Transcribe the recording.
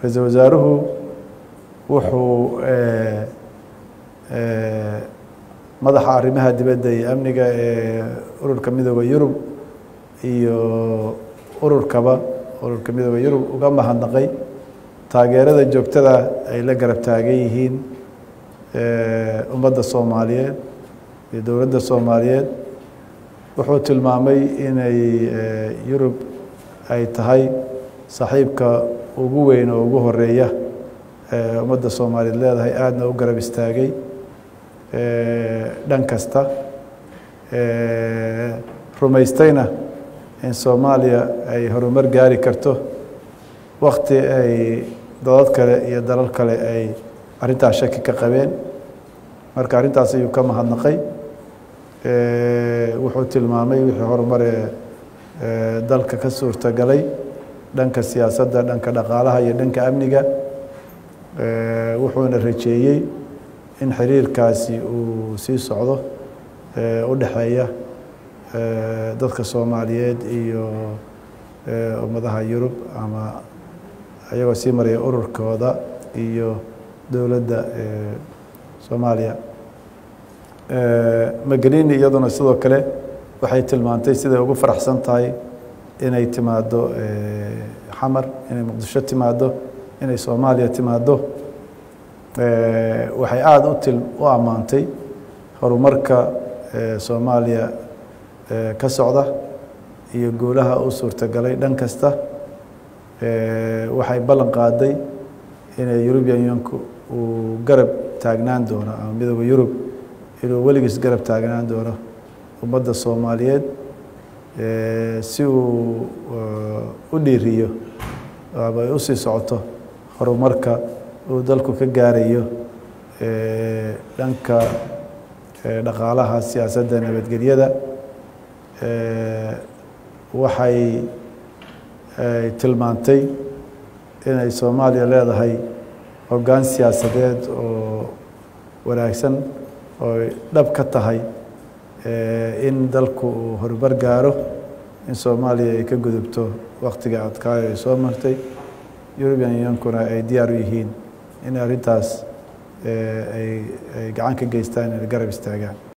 ra-iisul wasaaruhu wuxuu madaxa arrimaha dibadda iyo amniga ee ururka midooda yurub iyo ururkaba ururka midooda yurub uga mahadnaqay taageerada joogtada ay la garab taagan yihiin ummadda soomaaliyeed iyo dowladda soomaaliyeed wuxuu tilmaamay inay yurub ay tahay saaxiibka ugu weyn oo ugu horeeya ummadda soomaaliyeed leedahay aadna u garab istaagay dhan kasta rumaystayna in soomaaliya ay horumar gaari karto wakti ay dadad kale iyo dalal kale ay arrintaas shaki ka qabeen marka arrintaas ayuu ka mahadnaqay wuxuu tilmaamay wixii horumare dalka ka suurtagalay dhanka siyaasadda dhanka dhaqaalaha iyo dhanka amniga wuxuuna rajeeyey in xiriirkaasi uu sii socdo u dhexeeya dadka soomaaliyeed iyo ummadaha yurub ama iyagoo sii maraya ururkooda iyo dowladda soomaaliya magelini iyaduna sidoo kale waxay tilmaantay siday ugu faraxsan tahay inay timaado xamar inay muqdisho timaado inay soomaaliya timaado waxay aada u til u ammaantay horumarka soomaaliya ka socda iyo guulaha u suurtagalay dhan kasta waxay ballan qaaday inay eurubian unionku uu garab taagnaan doono ama midooda yurub inuu weligiis garab taagnaan doono ummadda soomaaliyeed si uu u dhiiriyo ama ay usii socoto horumarka uu dalku ka gaarayo dhanka dhaqaalaha siyaasadda nabadgelyada waxay tilmaantay inay soomaaliya leedahay hoggaan siyaasadeed oo wanaagsan oo dhab ka tahay in dalku uu horumar gaaro in soomaaliya ay ka gudubto waktiga adkaayo ay soo martay eurubian unionkuna ay diyaar u yihiin in arrintaas ay gacan ka geystaan inay garab istaagaan